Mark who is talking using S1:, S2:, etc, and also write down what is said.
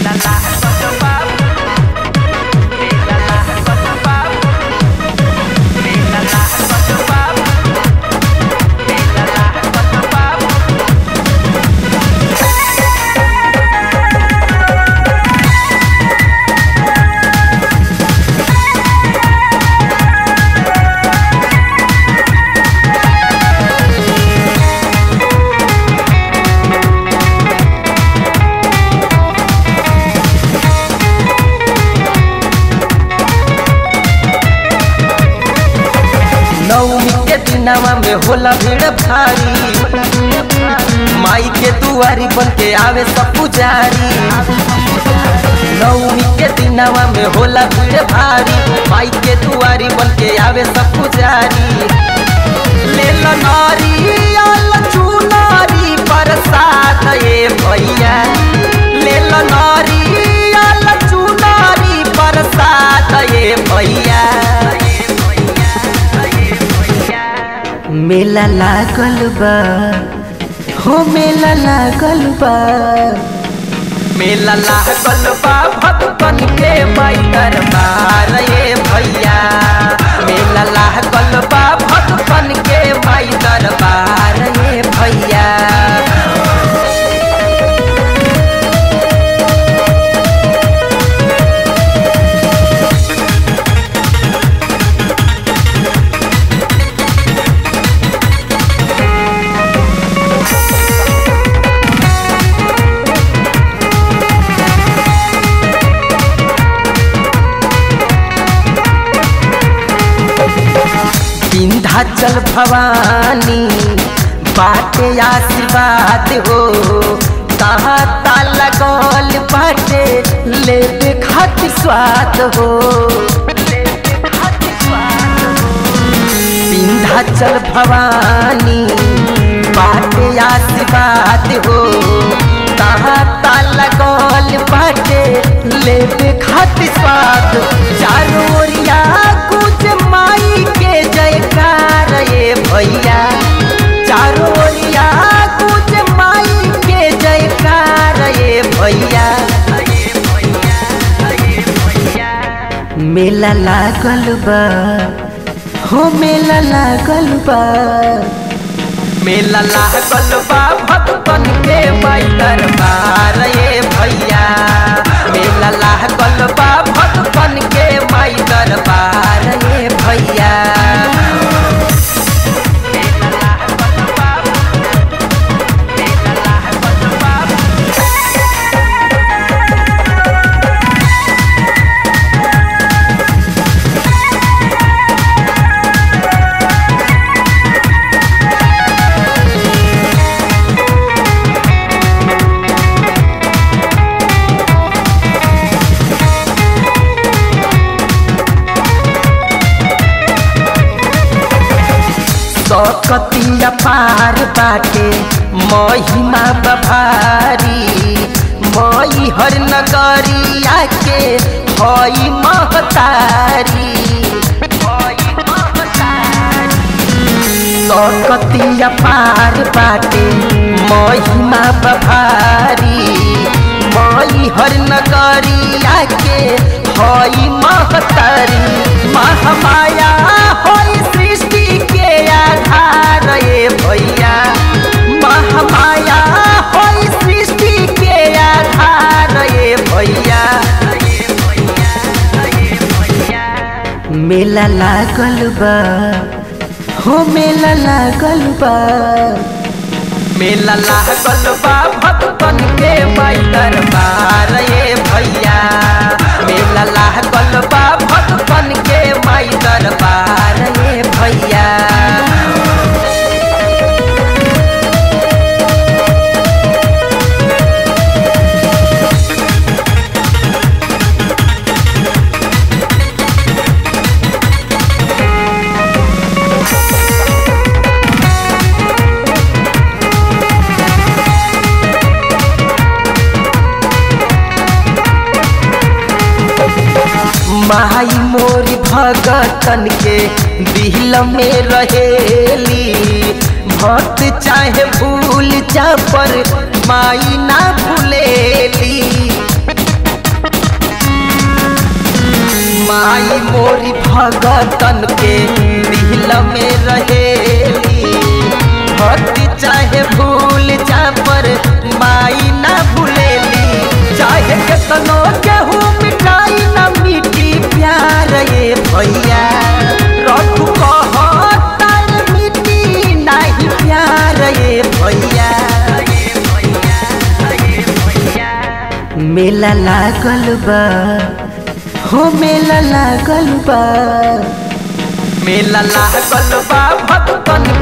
S1: नवमी के दिनवा में होला भीड़ भारी माई के दुआरी बन के आवे सब पुजारी नवमी के दिनवा में होला भीड़ भारी माई के दुआरी बन के आवे सब पुजारी ले लो नारियल चुनारी प्रसाद ए भैया ले लो नारियल चुनारी प्रसाद ए भैया मेला लागल बा हो मेला लागल बा मेला लागल बा भक्तन के माई दरबार ये भैया मेला लागल बा भक्तन के माई दरबार ये भैया विंध्याचल भवानी बाटे आशीर्वाद हो कहाँ ताला गल बाटे लेबे खातिर स्वाद हो विंध्याचल भवानी बाटे आशीर्वाद हो कहाँ ताला गल बाटे लेबे खातिर स्वाद चारों ओरिया कुछ माई के जयकार ये भैया चारों ओरिया कुछ माई के जयकार ये भैया मेला लागल बा हो मेला लागल बा मेला लागल बा भक्तन के माई दरबार ये भैया मेला लागल बा भक्तन के माई दरबार ये भैया सकतिया पार बाटे महिमा बभारी मई हर नगरिया के हई महतारी सकतिया पार बाटे महिमा बभारी मई हर नगरिया के हई महतारी महामाया हई सृष्टि के आधार ये भैया महामाया हई सृष्टि के आधार ये भैया मेला लागल बा हो मेला लागल बा मेला लागल बा भक्तन के माई दरबार ये भैया मेला लागल बा भक्तन के माई दरबार ये भैया माई मोरी भगतन के दिल में रहेली भक्त चाहे भूल जा पर माई ना भूलेली भगतन के दिल में रहेली भक्ति चाहे भूल जा पर माई ना भूलेली चाहे केतनो केहू मिठाई ना मिटी प्यार ये भैया रघु कहतार मिटी नहीं प्यार ये भैया मेला लागल बा हो मेला लागल बा मेला लागल बा भक्तन